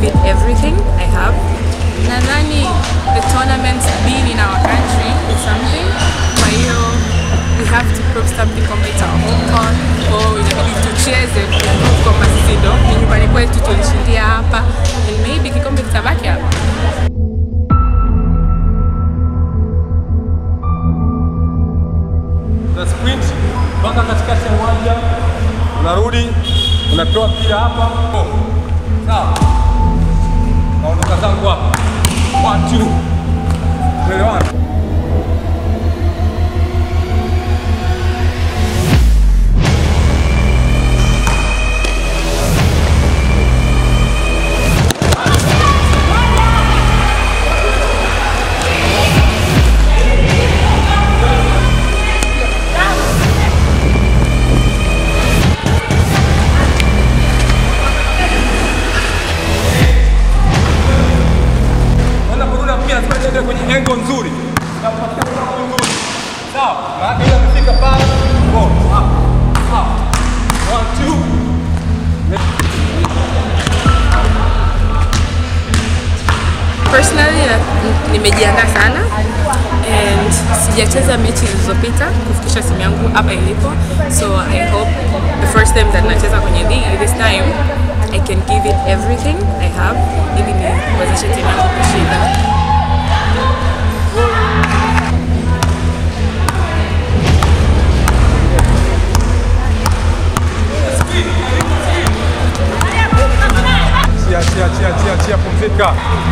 it everything I have. Nadhani the tournaments being in our country is something. Kwa hiyo we have to prove something kwamba it's our home court. Kwa hiyo inabidi tucheze kuprove kwamba sisi ndo ni nyumbani kwetu, tulishindia hapa and maybe kikombe kitabaki hapa. na sprint mpaka katikati ya uwanja, unarudi unapewa mpira hapa, sawa, naondoka zangu hapa, one two, tuelewana. Naenda kurudi mpira lazima niende kwenye engo nzuri, na kupatia engo nzuri, sawa, maana ile amefika pale, go up, up, one two Personally na- nimejiandaa sana and sijacheza mechi zilizopita kufikisha timu yangu hapa ilipo, so I hope the first time that nacheza kwenye league this time I can give it everything I have ili niwezeshe timu yangu kushinda. Chia, chia, chia, chia, chia, pumzika.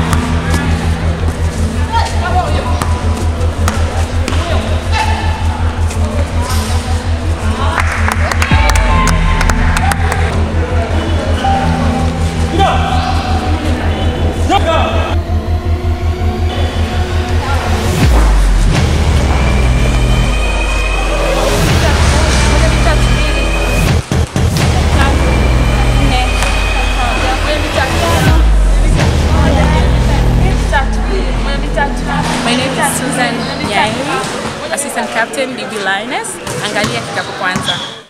My name is Susan Nyairi, assistant captain DB Lioness. Angalia kikapu kwanza.